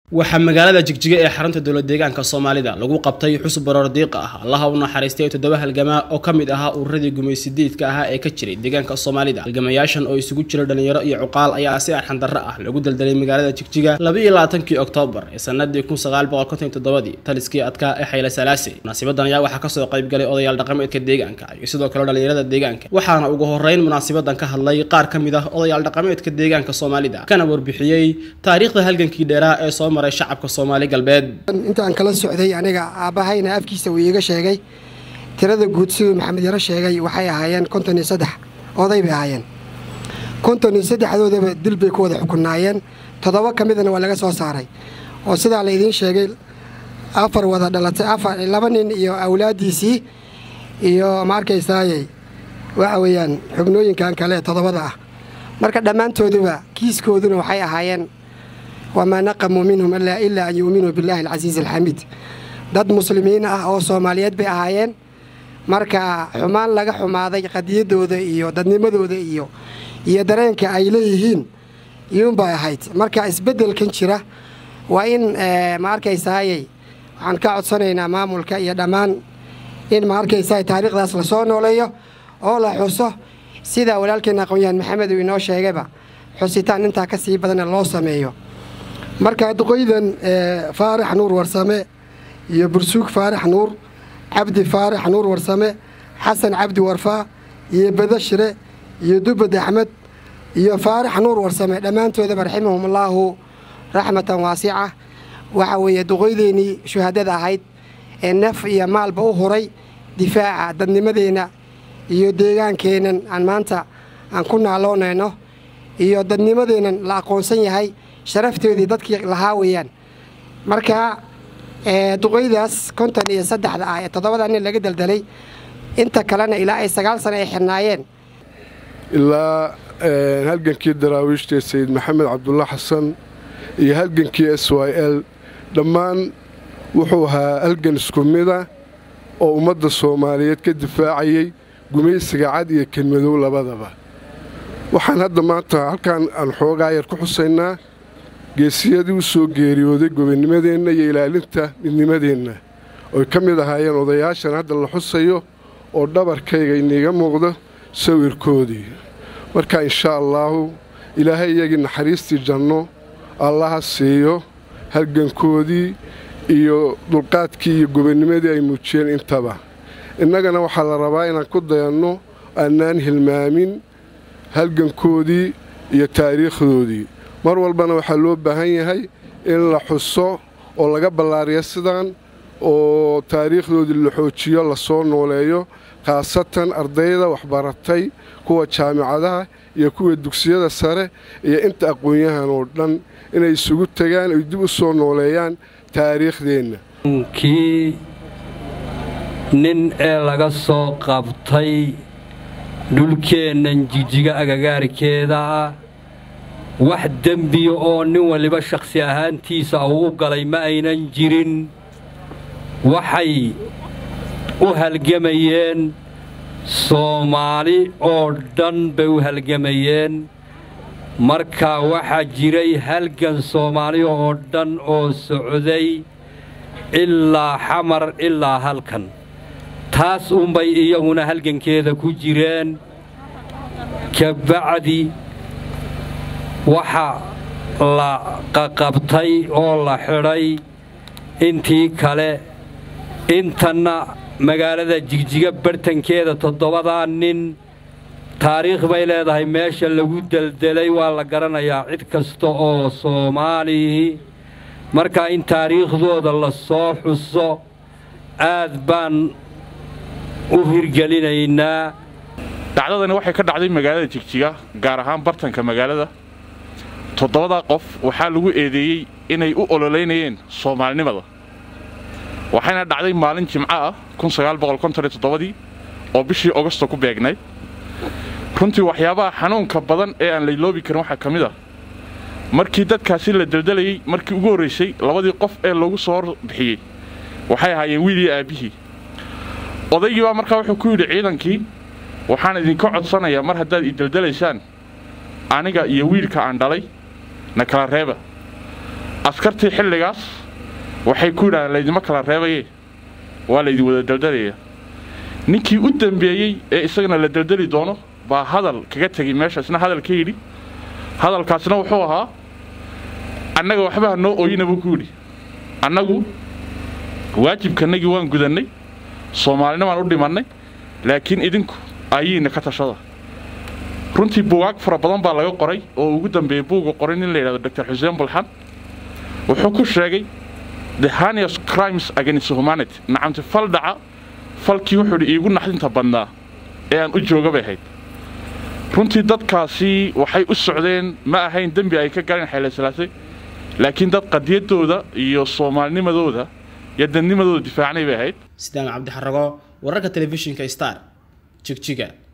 waxaa magaalada jigjiga ee xarunta dowlad deegaanka soomaalida lagu qabtay xusub baroor diiqa ah allaha u naxariistay toddoba halgamaa oo ka mid ahaa ururadii gumaysidiidka ahaa ee ka jiray deegaanka soomaalida halgamayaashan oo isugu jira dhalinyaro iyo cuqaal ayaa si arxandarro ah lagu daldalay magaalada jigjiga labaiyo labaatankii oktoobar ee sanadii kun sagaal boqol konton toddobadii taliskii adkaa ee xayle salaase munaasibadan ayaa waxaa kasoo qaybgalay odayaal dhaqameedka deegaanka iyo sidoo kale dhalinyarada deegaanka waxaana ugu horeyn munaasabadan ka hadlay qaar ka mid ah odayaal dhaqameedka deegaanka soomaalida kana warbixiyey taariikhda halgankii dheeraa ee soo maray shacabka soomaali galbeed intaan kala socday aniga aabbahayna afkiisa uu iiga sheegay tirada guud siduu maxamed yaro sheegay waxay ahaayeen konton iyo saddex oday bay ahaayeen konton iyo saddexdoodaba dil bay ku wada xukunaayeen toddoba ka midana waa laga soo saaray oo sidaa laydiin sheegay afar wada dhalatay afar laba nin iyo awlaaddiisii iyo ma arkaysaaye waxa weeyaan xubnooyinkan kale ee toddobada ah marka dhammaantooduba kiiskooduna waxay ahaayeen wamaa naqamuu minhum ilaa an yuuminuu billaahi alcasiizi alxamiid dad muslimiin ah oo soomaaliyeed bay ahaayeen marka xumaan laga xumaaday qadiyaddooda iyo dadnimadooda iyo iyo dareenka ay leeyihiin iyuunbay ahayd marka isbeddelkan jira waa in ma arkaysaayey waxaan ka codsanaynaa maamulka iyo dhammaan in ma arkaysaay taariikhdaas lasoo nooleeyo oo la xuso sida walaalkeena aqoon-yahan maxamed uu inoo sheegayba xusitaan intaa ka sii badana loo sameeyo marka duqoydan faarax nuur warsame iyo bursuug faarax nuur cabdi faarax nuur warsame xasan cabdi warfaa iyo badashire iyo dubad axmed iyo faarax nuur warsame dhammaantoodaba raximahumullahu raxmatan waasica waxa weeye duqoydeennii shuhadada ahayd ee naf iyo maalba u huray difaaca dadnimadeenna iyo deegaankeennan aan maanta aan ku naaloonayno iyo dadnimadeennan la aqoonsan yahay sharafteedii dadkii lahaa weeyaan marka duqoydaas konton iyo saddexda ah ee toddobada nin laga daldalay inta kalena ilaa ay sagaal sano ay xirnaayeen ilaa halgankii daraawiishtae sayid maxamed cabdulla xasan iyo halgankii s y l dhammaan wuxuu ahaa halgan isku mida oo ummadda soomaaliyeed ka difaacayay gumaysiga cad iyo kelmadow labadaba waxaan hadda maanta halkaan aan xoogaa yar ku xusaynaa geesiyadii u soo geeriyooday gobonnimadeenna iyo ilaalinta midnimadeenna oy ka mid ahaayeen odayaashan hadda la xusayo oo dhabarkayga iniiga muuqdo sawirkoodii marka inshaa allaahu ilaahay iyagii naxariistii janno allaha siiyo halgankoodii iyo dulqaadkii iyo gobonnimadii ay muujiyeen intaba innagana waxaa la rabaa inaan ku dayanno annaan hilmaamin halgankoodii iyo taariikhdoodii mar walbana waxaa loo baahan yahay in la xuso oo laga ballaariyo sidaan oo taariikhdoodii la xoojiyo lasoo nooleeyo khaasatan ardayda waxbaratay kuwa jaamicadaha iyo kuwa dugsiyada sare iyo inta aqoon-yahan oo dhan inay isugu tagaan ay dib u soo nooleeyaan taariikhdeenna kii nin ee laga soo qabtay dhulkeennan jijiga agagaarkeeda wax dembiya oo nin waliba shakhsi ahaantiisa uu u galay ma aynan jirin waxay u halgamayeen soomaali oo dhan bay u halgamayeen marka waxaa jiray halgan soomaali oo dhan oo socday ilaa xamar ilaa halkan taas unbay iyaguna halgankeeda ku jireen kabacdi waxa la qaqabtay oo la xidhay intii kale intanna magaalada jigjiga bartankeeda toddobadaa nin taariikh bay leedahay meesha lagu deldelay waa la garanayaa cid kasta oo soomaalii markaa in taariikhdooda la soo xuso aad baan u hirgelinaynaa dhacdadani waxay ka dhacday magaalada jigjiga gaar ahaan bartanka magaalada toddobadaa qof waxaa lagu eedeeyey inay u ololeynayeen soomaalinimada waxayna dhacday maalin jimco ah dii oo bishii ogosto ku beegnay runtii waxyaabaha xanuunka badan ee aan layloobi karin waxaa ka mid ah markii dadkaasi la daldalayey markii ugu horraysay labadii qof ee lagu soo hor bixiyey waxay ahaayeen wiil iyo aabbihii odaygii baa markaa wuxuu ku yidhi ciidankii waxaan idinka codsanayaa mar haddaad ii daldalaysaan aniga iyo wiilka aan dhalay na kala reeba askartii xilligaas waxay ku yidhahdeen laydima kala reebaye waa laydin wada daldalaya ninkii u dambeeyey ee isagana la daldali doono baa hadal kaga tegay meesha isna hadal ka yidhi hadalkaasna wuxuu ahaa annaga waxba ha noo ooyina buu ku yidhi annagu waajibkanagii waan gudannay soomaalinimaan u dhimannay laakiin idinku ayiina ka tashada runtii buugaag fara badan baa laga qoray oo ugu dambeeyey buuga qoray nin la yidhahdo dr xuseen bulxan wuxuu ku sheegay the hanius crimes against humanity nacamti fal dhaca falkii wuxuu yidhi iigu naxdinta badnaa ee aan u jooga bay ahayd runtii dadkaasi waxay u socdeen ma ahayn dembi ay ka galeen xeelasalaasay laakiin dad qadiyaddooda iyo soomaalinimadooda iyo dadnimadooda difaacnay bay ahayd sidaan cabdixarago wararka telefishinka star jigjiga